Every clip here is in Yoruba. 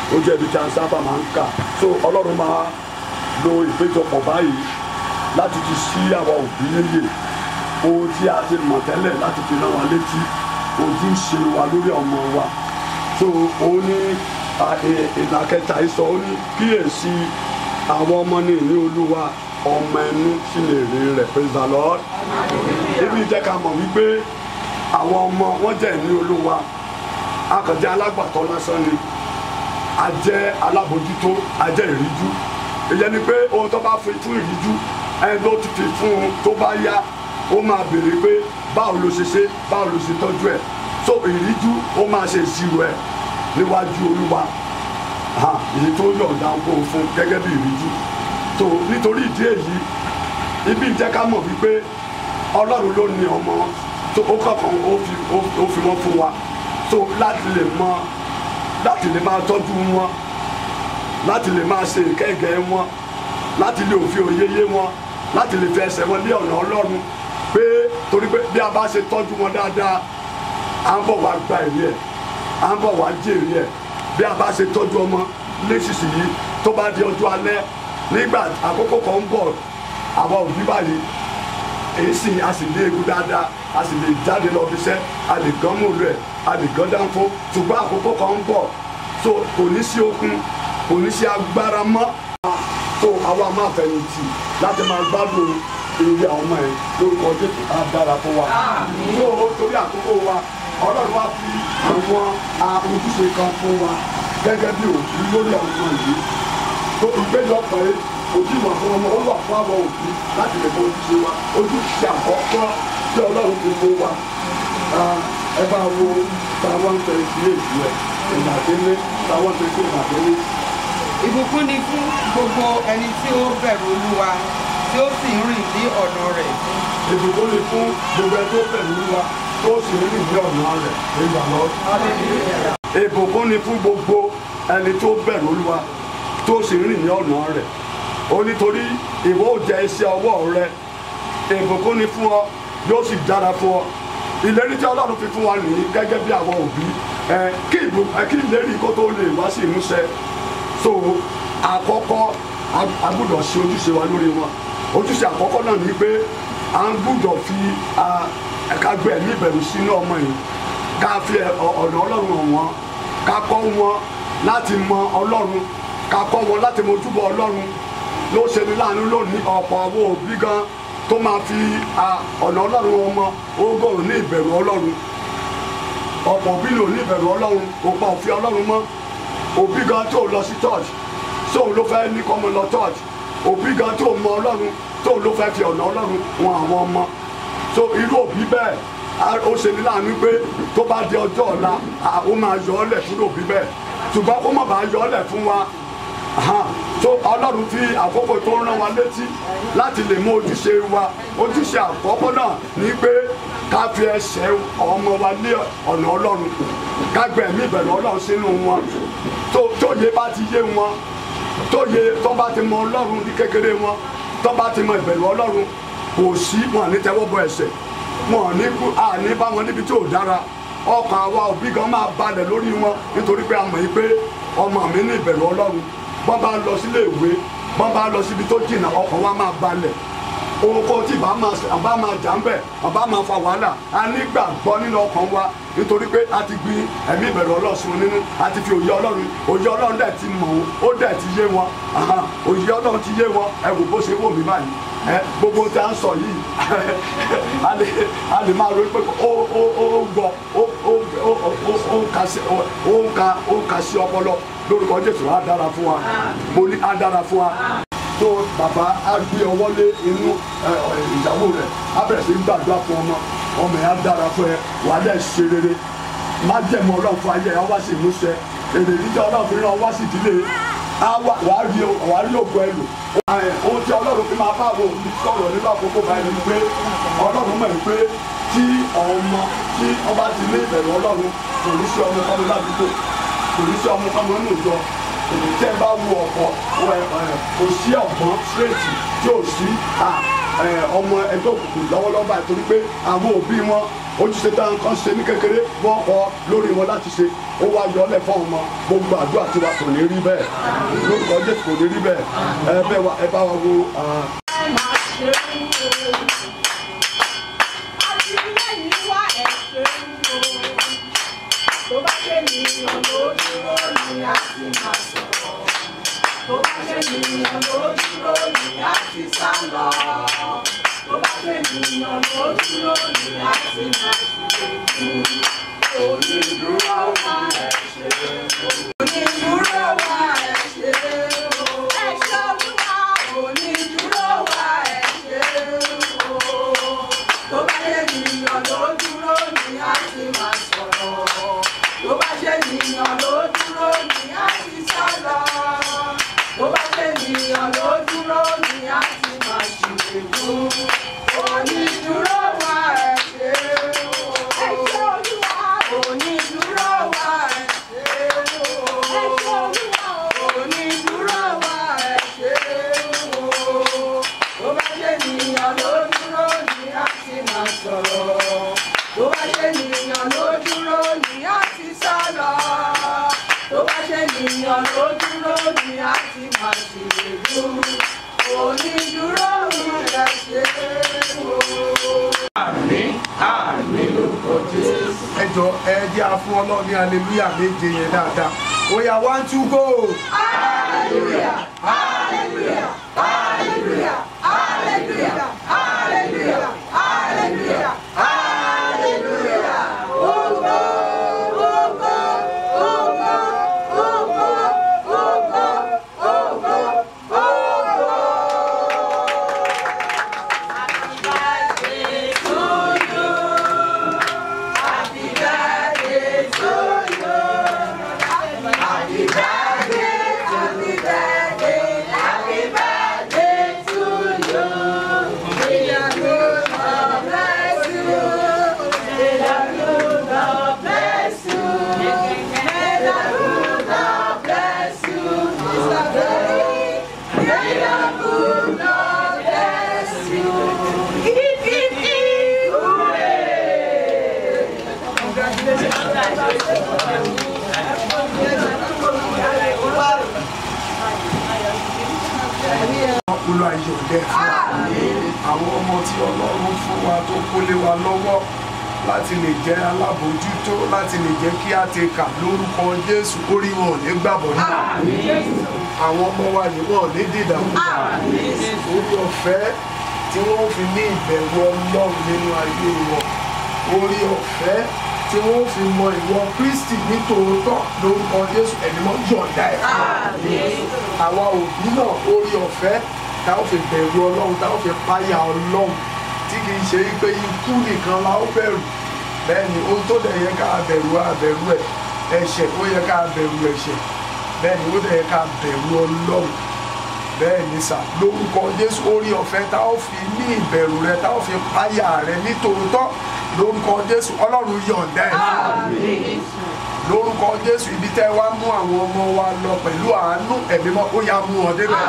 ó jẹ́ ibi tí a sábà máa ń kà so ọlọ́run máa lo ìpéjọpọ̀ báyìí láti ti ṣí àwa òbí níyè ohun tí a ti mọ̀ tẹ́lẹ̀ láti fi rán wa létí ohun tí ń ṣe wa lórí ọmọ wa so òun ní ìlà kẹta ìsọ ó ní kíyèsí àwọn ọmọ ní ìní olúwa ọmọ ẹnu sì lè rí rẹ̀ praise the lord ibi jẹ́ ká mọ̀ wípé àwọn ọmọ wọn jẹ́ ìní olúwa akànjẹ́ alágbàtọ́ lásán ni a jẹ́ alábòjútó a jẹ́ ìríjú ìyẹn ni pé ohun tó bá fi fún ìríjú ẹni tó ti fi fún un tó bá yá ó máa béèrè pé báwo ló ṣe ṣe báwo ló ṣe tọ́jú ẹ̀ so ìríjú ó máa ṣe ìṣirò ẹ̀ níwájú olúwa èyí tó yọ̀ǹda ń kó o fún gẹ́gẹ́ bí ìríjú so nítorí ìdí èyí ibi ìjẹ́ ká mọ̀ wípé ọlọ́run ló ní ọmọ tó ó kọ̀ọ̀kan ó fi wọ́n fún wa so láti lè mọ láti lè máa tọ́jú wọn láti lè máa ṣe ìkẹ́gẹ́ wọn láti lè òfin òye yé wọn láti lè fi ẹsẹ̀ wọn lé ọ̀nà ọlọ́run pé torí pé bí a bá ṣe tọ́jú wọn dáadáa à ń bọ̀ wá gba èrè ẹ̀ à ń bọ̀ wá jèrè ẹ̀ bí a bá ṣe tọ́jú ọmọ nísinsìnyí tó bá di ọjọ́ alẹ́ nígbà àkókò kan ń bọ̀ àwa òbí báyìí èyí sì a sì lé egun dáadáa a sì lè jáde lọ fi iṣẹ́ a lè gán mòlú ẹ̀ a lè gán dánfó ṣùgbọ́n àkókò kan ń bọ̀ so kò ní sí okun kò ní sí agbára mọ́ so àwa máa fẹ̀yìntì láti máa gbádùn eré àwọn ọmọ ẹ̀ lórúkọ jésù á dára fún wa so torí àkókò wa ọlọ́run wá fi àwọn ojúṣe kan fún wa gẹ́gẹ́ bí òbí lórí àwọn ọmọ yìí tó ìgbéjọpọ̀ yìí ojúmọ̀ fún ọmọ ó wà fún àwọn òbí láti lè mọ ojúṣe wa ojúṣe àkọ́kọ́ tí ọlọ́run fi fún wa ẹ bá wo táwọn ń tẹ̀lé sí èyí ẹ̀ ìgbàdélé táwọn ń tẹ̀lé sí ìgbàdélé. ìbùkún ni fún gbogbo ẹni tí ó bẹ̀rù olúwa tí ó sì ń rìn ní ọ̀nà rẹ̀. ìbùkún ni fún gbogbo ẹni tó bẹ̀rù olúwa tó sì ń rìn ní ọ̀nà rẹ̀ ìgbà lọ. ìbùkún ni fún gbogbo ẹni tó bẹ̀rù olúwa tó sì ń rìn ní ọ̀nà rẹ̀ ó nítorí ìwọ ò jẹ iṣẹ́ ọwọ́ rẹ ìbùkún ni fún ọ yóò sì dára fún ọ ìlérí tí ọlọ́run fi fún wa nìyí gẹ́gẹ́ bí àwọn òbí ẹ kí ìbò ẹ kí ìlérí kó tó lè wá sí ìmúṣẹ so àkọ́kọ́ a gbọ́dọ̀ ṣe ojúṣe wa lórí wọn ojúṣe àkọ́kọ́ náà ni pé à ń gbọ́dọ̀ fi ẹ̀ka gbé ẹ̀mí ìbẹ̀rù sínú ọmọ yìí ká fi ọ̀nà ọlọ́run hàn wọ́n ká kọ́ wọn láti mọ ọlọ́run ká kọ́ wọn láti mọ ojúbọ ọlọ́run ló ṣe ní láàánú lónìí ọ̀pọ̀ àwọn òbí gan tó máa fi ọ̀nà ọlọ́run ọmọ ogóòrùn ní ìbẹ̀rù ọlọ́run ọ̀pọ̀ òbí lò ní ìbẹ̀rù ọlọ́run òpá òfin ọlọ́run mọ́ òbí gan tó lọ sí church sóun ló fẹ́ ní kọ́mọ lọ church òbí gan tó mọ ọlọ́run tóun ló fẹ́ fi ọ̀nà ọlọ́run wọn àwọn ọmọ so irú òbí bẹ́ẹ̀ ó ṣe ní láàánú pé tó bá di ọjọ́ ọ̀la ó máa yọ ọ́ lẹ̀ fún òbí bẹ́ẹ̀ ṣùgbọ́n kó má bàa yọ ọ́ lẹ̀ fún wa tó ọlọ́run fi àkókò tó ń rán wa létí láti lè mú ojúṣe wa ojúṣe àkọ́kọ́ náà ní pé ká fi ẹsẹ̀ ọmọ wa lé ọ̀nà ọlọ́run ká gbẹ̀mí ìbẹ̀rù ọlọ́run sínú wọn tó yé bá ti yé wọn tó yé tó bá ti mọ ọlọ́run ní kékeré wọn tó bá ti mọ ìbẹ̀rù ọlọ́run kò sí wọn ní tẹ́wọ́ bọ ẹsẹ̀ wọn ní kú àní bá wọn níbi tí ò dára ọkàn àwa òbí gan máa balẹ̀ lórí wọn nítorí pé a mọ̀ yí pé ọmọ mi ní ìbẹ̀rù ọlọ́run bọ́n bá lọ sílé ìwé bọ́n bá lọ síbi tó jìnnà ọkàn wa máa balẹ̀ ohun tí bá máa bá máa jà ń bẹ̀ bá máa fa wàhálà a nígbàgbọ́ nínú ọkàn wa nítorí pé a ti gbin ẹ̀mí ìbẹ̀rù ọlọ́sùn nínú a ti fi òye ọlọ́run òye ọlọ́run dẹ̀ ti mọ̀ ó dẹ̀ ti yé wọn òye ọlọ́run ti yé wọn ẹ wò bó ṣe wò mí báyìí ẹ gbogbo tí a ń sọ yìí a lè máa ro pé ó ó ó gbọ́ ó ó ó ó ń ka sí ó ń ka ó ń ka sí ọpọlọ lórúkọ jésù á dára fún wa mo ní á dára fún wa tó bàbá á gbé ọwọ́ lé inú ìyàwó rẹ̀ á bẹ̀rẹ̀ sí gbàdúrà fún ọmọ ọmọ yẹn á dára fún ẹ wà á dẹ̀ ṣe rere má jẹ̀mọ́ ọlọ́run fún ayé ẹ wá sí ìmúṣẹ èrè níjẹ́ ọlọ́run fi ràn wá sí ìdílé wà á rí wà á rí ògùn ẹ lò ohun tí ọlọ́run fi máa bá àwọn òbí sọ̀rọ̀ nínú àkókò báyìí ni pé ọlọ́run mọ̀ pé tí ọmọ tí ọba ti ní ìbẹ̀rù ọlọ́run kò ní sí ọmọ ọmọ ládùúgbò kò ní sí ọmọ ọmọ nínú ìjọ tẹ́ bá wo ọ̀pọ̀ kò sí ọ̀gbọ́n straight tí ò sí ẹ, ọmọ ẹgbẹ́ òkùnkùn lọ́wọ́lọ́wọ́ báyìí torí pé àwọn òbí wọn ojúṣe táwọn kan ṣe ní kékeré wọ́n kọ́ lórí wọn láti ṣe ó wá yọ ọ́lẹ̀ fún ọmọ gbogbo àdúrà tiwa kò ní rí bẹ́ẹ̀ lórúkọ jésù kò ní rí bẹ́ẹ̀ ẹ bẹ́ẹ̀ wá ẹ bá wa wo ah, ẹ jọ ẹ jẹ́ a fún ọlọ́run ní aleluya méje yẹn dáadáa ó yá one two go. olú ayọ̀ dẹ́ fún wa àwọn ọmọ tí ọlọ́run fún wa tó kólé wa lọ́wọ́ láti lè jẹ́ alábòójútó láti lè jẹ́ kí á ti kà lórúkọ jésù orí wọn ò ní gbàbọ̀ ní àwọn ọmọ wa ní wọn ò ní dìdàkudà orí ọ̀fẹ́ tí wọ́n fi ní ìbẹ̀rù ọlọ́run nínú ayé wọn orí ọ̀fẹ́ tí wọ́n fi mọ ìwọ kristi ní tòótọ́ lórúkọ jésù ẹ̀mí mọ́ yọ̀ǹda ẹ̀ fún wa àwa òbí náà orí ọ̀fẹ́ tá ó fi bẹ̀rù ọlọ́run tá ó fi páyà ọlọ́run tí kì í ṣe pé ikú nìkan la ó bẹ̀rù bẹ́ẹ̀ ni ohun tó dẹ̀ yẹ ká bẹ̀rù á bẹ̀rù ẹ̀ ẹ̀ṣẹ̀ ó yẹ ká bẹ̀rù ẹ̀ṣẹ̀ bẹ́ẹ̀ ni ó dẹ̀ yẹ ká bẹ̀rù ọlọ́run bẹ́ẹ̀ ni sà lórúkọ jésù orí ọ̀fẹ́ tá ó fi ní ìbẹ̀rù rẹ tá ó fi páyà rẹ ní tòótọ́ lórúkọ jésù ọlọ́run yọ̀ǹda ẹ̀ lórúkọ jésù ibi tẹ́ wá mú àwọn ọmọ wa lọ pẹ̀lú àánú ẹ̀mí mọ́ ó yá mú wọn débẹ̀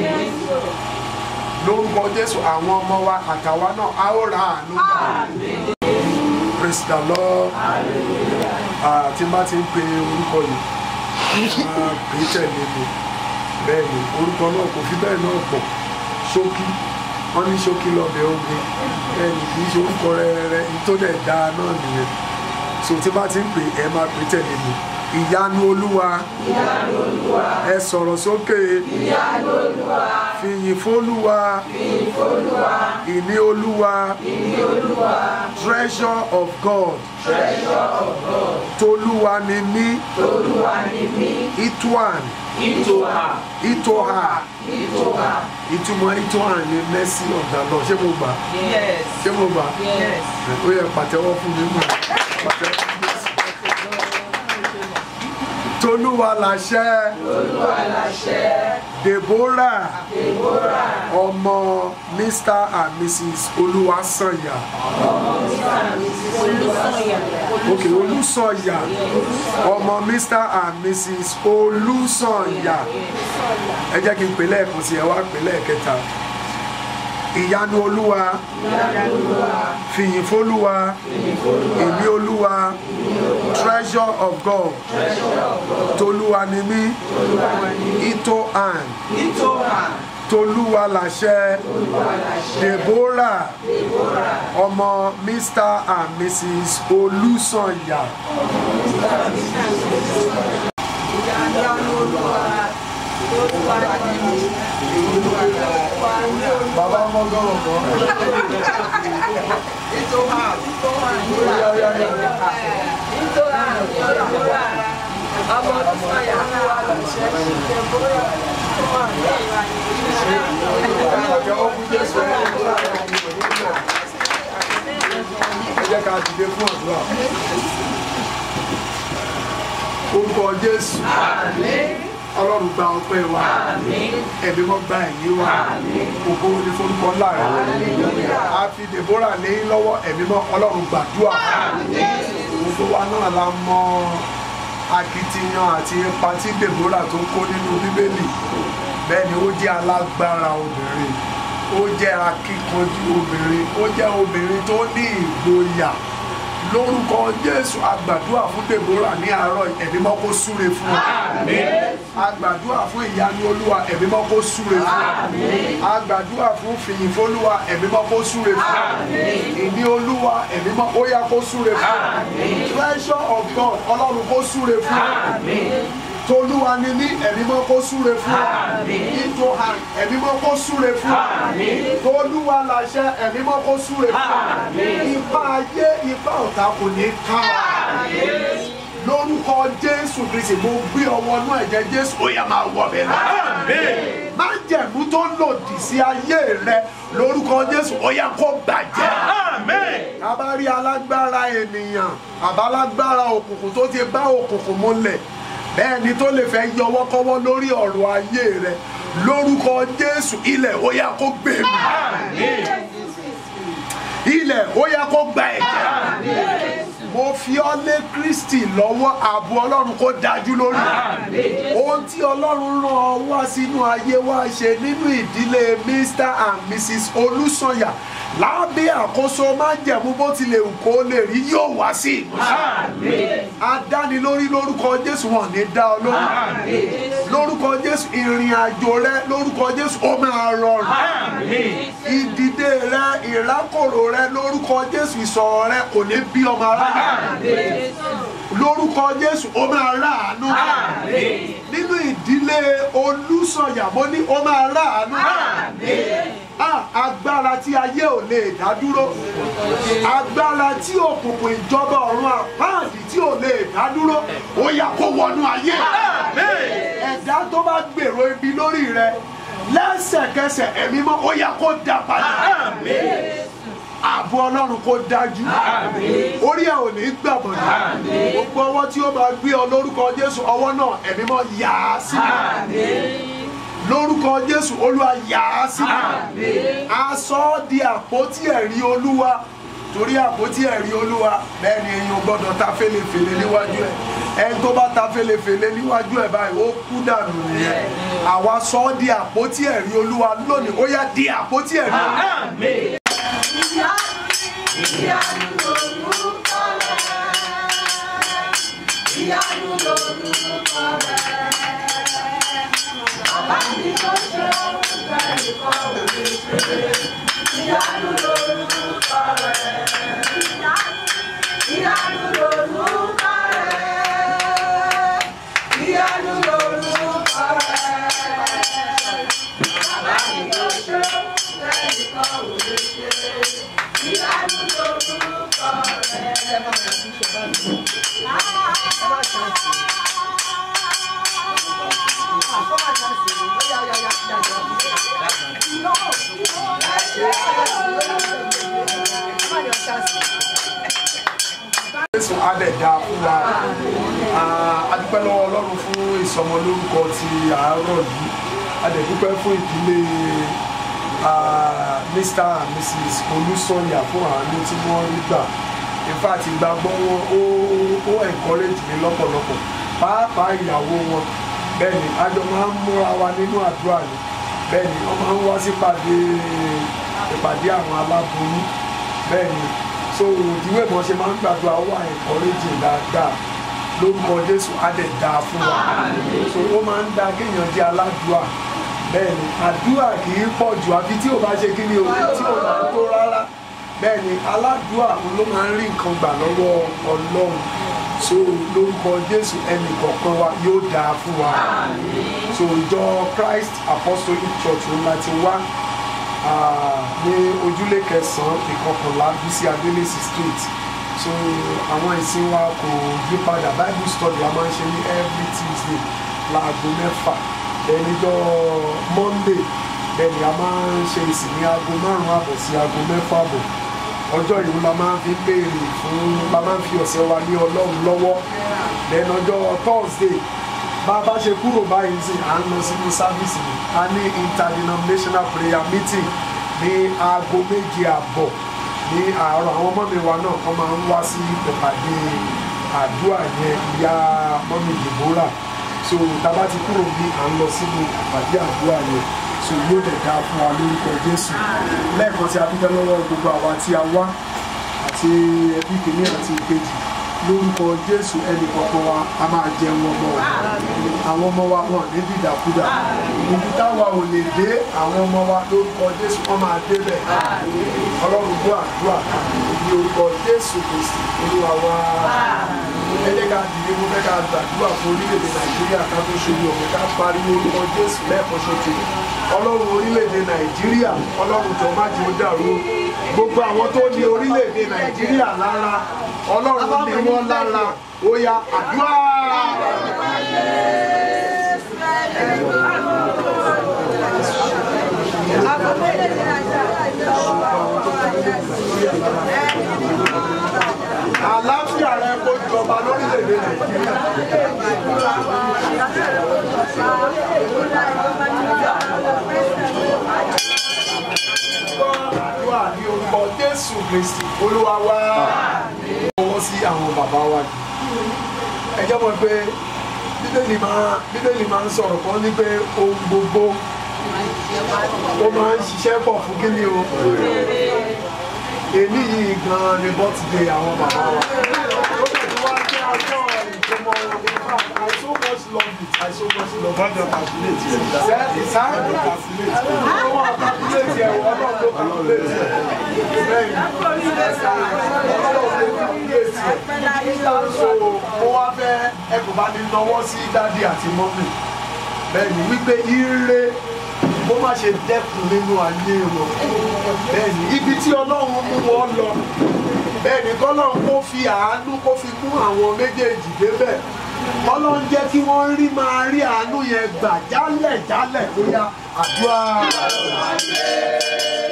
lórúkọ jésù àwọn ọmọ wa àtàwa náà a ó ra àánú gbà praise the lord Ah, tí n bá ti ń pe orúkọ yìí máa pè é tẹ̀lé mi bẹ́ẹ̀ ni orúkọ náà kò fi bẹ́ẹ̀ náà pọ̀ ṣókí wọ́n ní ṣókí lọ́bẹ̀ ogun bẹ́ẹ̀ ni kì í ṣe orúkọ rẹ̀ tó dẹ̀ dáa náà nìyẹn so tí bá ti ń pè ẹ máa pè tẹ̀lé mi ìyanu olúwa ẹ sọ̀rọ̀ sókè fìyìn fólúwa ìní olúwa treasure of God tolúwa ni mí ituan itoha ìtumọ̀ itohan ni mercy of the Lord ṣé mo gbà Yes. ṣé mo gbà Yes. ó yẹ pàtẹ́wọ́ fún mi mọ̀ pàtẹ́wọ́ fún mi. tolúwa làṣẹ deborah ọmọ mr and mrs olúwasànyà ok olùsànyà ọmọ mr and mrs olùsànyà ẹ jẹ́ kí n pè lẹ́ẹ̀kan sí ẹ wá pè lẹ́ẹ̀kẹta ìyanu olúwa fìyìn fólúwa èmi olúwa treasure of god tolúwa ni mí ito an tolúwa làṣẹ deborah ọmọ mr and mrs olùsànyà. bàbá ọmọ gọ́rọ̀ kan. ẹ jẹ́ ká dìde fún àdúrà. orúkọ jésù ọlọ́run gba ọpẹ́ wa ẹ̀mí wọn gba ẹ̀yìn wa ògo ní forúkọ ńlá rẹ̀ a fi deborah lé lọ́wọ́ ẹ̀mí mọ́ ọlọ́run gbàdúrà gbogbo wa náà la mọ akitiyan àti ipa tí deborah tó kó nínú bíbélì bẹ́ẹ̀ ni ó jẹ́ alágbára obìnrin ó jẹ́ akíkanjú obìnrin ó jẹ́ obìnrin tó ní ìgboyà lórúkọ jésù agbàdúrà fún deborah ní àárọ̀ ẹ̀mí mọ́ kó súre fún ọ agbàdúrà fún ìyanu olúwa ẹ̀mí mọ́ kó súre fún ọ agbàdúrà fún fìyìn fólúwa ẹ̀mí mọ́ kó súre fún ọ ìní olúwa ẹ̀mí mọ́ ó yá kó súre fún ọ treasure of god ọlọ́run kó súre fún ọ tolúwa ni ní ẹ̀mí mọ́ kó súre fún ọ ìtò hàn ẹ̀mí mọ́ kó súre fún ọ tolúwa làṣẹ ẹ̀mí mọ́ kó súre fún ọ ipa ayé ipa ọ̀tá kò ní ká ọ lórúkọ jésù kristi mo gbé ọwọ́ náà ẹ̀jẹ̀ jésù ó yá máa wọ̀ bẹ́ẹ̀ lọ. májẹ̀mú tó lòdì sí ayé rẹ lórúkọ jésù ó yá kó bàjẹ́. a bá rí alágbára ènìyàn àbálágbára òkùnkùn tó ti bá òkùnkùn múlẹ̀ bẹ́ẹ̀ ni tó lè fẹ́ yọwọ́kọ́wọ́ lórí ọ̀rọ̀ ayé rẹ lórúkọ jésù ilẹ̀ ó yá kó gbé mi ilẹ̀ ó yá kó gba ẹ̀jẹ̀ mo fi ọ́ lé kristi lọ́wọ́ ààbò ọlọ́run kó dájú lórí ohun tí ọlọ́run rán ọ wá sínú ayé wá ṣe nínú ìdílé mr and mrs olùsànyà lábẹ́ àkóso májẹ̀mú bó tilẹ̀ wù kó lè rí yóò wá sí ìmúṣẹ adánilórí lórúkọ jésù wọn ní dá ọ lórí lórúkọ jésù ìrìn àjò rẹ lórúkọ jésù ó máa rọrùn ìdìde rẹ ìrákòrò rẹ lórúkọ jésù ìsọ̀rọ̀ rẹ kò ní bí ọmọ ara lórúkọ jésù ó máa ráàánú nínú ìdílé olùsọ̀yà mo ní ó máa ráàánú Ah, agbára tí ayé ò lè dá dúró agbára tí òkùnkùn ìjọba ọ̀run àpáàdì tí ò lè dá dúró ó yá kó wọnú ayé ẹ̀dá tó bá gbèrò ibi lórí rẹ lẹ́sẹ̀kẹsẹ̀ ẹ̀mí mọ́ ó yá kó dá padà ààbò ọlọ́run kó dájú orí ẹ̀ ò ní gbàbọ̀dà gbogbo ọwọ́ tí ó máa gbé ọ lórúkọ jésù ọwọ́ náà ẹ̀mí mọ́ yà á sí lórúkọ jésù olúwa yà á sí aṣọ di àpótí ẹ̀rí olúwa torí àpótí ẹ̀rí olúwa bẹ́ẹ̀ ni èèyàn gbọ́dọ̀ ta fèlèfèlè níwájú ẹ̀ ẹni tó bá ta fèlèfèlè níwájú ẹ̀ báyìí ó kú dànù nìyẹn àwa sọ ọ́ di àpótí ẹ̀rí olúwa lónìí ó yá di àpótí ẹ̀rí olúwa. Ìyanu lorúkọ rẹ̀. Bàbá mi tó ṣe orúkọ ẹ̀kọ́ òwe ṣe. Ìyanu lorúkọ rẹ̀. Ìyanu lorúkọ rẹ̀. Ìyanu lorúkọ rẹ̀. Bàbá mi tó ṣe orúkọ ẹ̀kọ́ òwe ṣe. Ìyanu lorúkọ jésù adẹ̀dá fún wa Ah, a dúpẹ́ lọ́wọ́ ọlọ́run fún ìsọmọlórúkọ ti àárọ̀ yìí a dẹ̀ dúpẹ́ fún ìdílé ah, mr and mrs olùsọ̀yà fún àánú tí wọ́n rí gbà in fact ìgbàgbọ́ wọn ó ó encourage mi lọ́pọ̀lọpọ̀ pàápàá ìyàwó wọn bẹ́ẹ̀ ni a jọ máa ń múra wa nínú àdúrà ni bẹ́ẹ̀ ni wọ́n máa ń wá sípàdé ìpàdé àwọn aláboyún bẹ́ẹ̀ ni so ìdíwé mọ̀ ṣe máa ń gbàdúrà ó wà encouraging dáadáa lórúkọ jésù á dẹ̀ dáa fún wa so ó máa ń da kéèyàn jẹ́ aládùúà bẹ́ẹ̀ ni àdúrà kì í pọ̀ jù àfi tí ò bá ṣe kí ni o tí ò bá tó rárá bẹ́ẹ̀ ni aládùúà òun ló máa ń rí nǹkan gbà lọ́wọ́ ọlọ́run so lórúkọ jésù ẹnì kọ̀ọ̀kan wa yóò dáa fún wa so ìjọ christ apostolic church òun láti wá ah, ní ojúlé kẹsàn-án ìkọkànlá bísí adélèsì street so àwọn ìsìn wa kò yí padà bible study a máa ń ṣe ní every tuesday láago mẹ́fà ẹnìjọ́ monday bẹ́ẹ̀ni a máa ń ṣe ìsìn ní aago márùn-ún àbọ̀ sí aago mẹ́fà àbọ̀ ọjọ́ ìlú la máa ń fi béèrè fún la máa ń fi ọ̀sẹ̀ wa lé ọlọ́run lọ́wọ́ then ọjọ́ thursday bá a bá ṣe kúrò báyìí sí à ń lọ sínú sáfíìsì ni a ní interdenominational prayer meeting ní aago méje àbọ̀ ní àárọ̀ àwọn ọmọ mi wa náà kọ́ máa ń wá sí ìpàdé àdúrà yẹn ìyá mọ́mí deborah so tábà ti kúrò bí à ń lọ sínú ìpàdé àdúrà yẹn so yóò dẹ̀ dáa fún wa lórúkọ jésù lẹ́ẹ̀kan tí a dúpẹ́ lọ́wọ́ gbogbo àwa tí a wá àti ẹbí kìíní àti ìkejì lórúkọ jésù ẹnì kọ̀ọ̀kan wa a máa jẹun ọmọ wa àwọn ọmọ wa wọn ní dìdàkudà ibi táwa ò lè dé àwọn ọmọ wa lórúkọ jésù wọn máa débẹ̀ ọlọ́run gbọ́ àdúrà ní orúkọ jésù kristi olúwa wa ẹ jẹ́ ká dìde mo fẹ́ ká gbàdúrà fún orílẹ̀-èdè nàìjíríà ká tó ṣe yọ̀ ká pariwo orúkọ jésù lẹ́ẹ̀kan ṣoṣo ọlọ́run orílẹ̀-èdè nàìjíríà ọlọ́run tó má jẹ́ ó dàrú gbogbo àwọn tó ní orílẹ̀-èdè nàìjíríà lára ọlọ́run ní wọ́n lára ó yá àdúrà. àlàáfíà rẹ kó jọba lórílẹ̀-èdè nàìjíríà. àdúrà ní orúkọ jésù kristi olúwa wá ọwọ́ sí àwọn bàbá wa jù ẹ jẹ́ mọ̀ pé bíbélì máa bíbélì máa ń sọ̀rọ̀ kan ní pé ohun gbogbo ó máa ń ṣiṣẹ́ pọ̀ fún kíni o èmi yìí gan-an ni bọ́tìdé àwọn bàbá wa ó bẹ̀ tí wá jẹ́ ọjọ́ ìjọmọ wọn in fact I so much love it I so much love it. Bọ́dọ̀ calculate yẹn. Sẹ́ sáré ló calculate. Ó wà calculate ẹ̀ wọ́n náà ló calculate ẹ̀. Bẹ́ẹ̀ni, ọlọ́run ló calculate ẹ̀. So mo wá fẹ́ ẹ kò bá ní nawọ́ sí dádì àti mọ́mì. Bẹ́ẹ̀ni wípé ire kó má ṣe dẹ́kun nínú ayé wọn. Bẹ́ẹ̀ni ibi tí ọlọ́run mú wọn lọ. Bẹ́ẹ̀ni kọ́lọ́run kó fi àánú kó fi mú àwọn méjèèjì débẹ̀ ọlọ́run jẹ́ kí wọ́n rí máa rí àánú yẹn gbà jálẹ̀ jálẹ̀ bóyá àdúrà.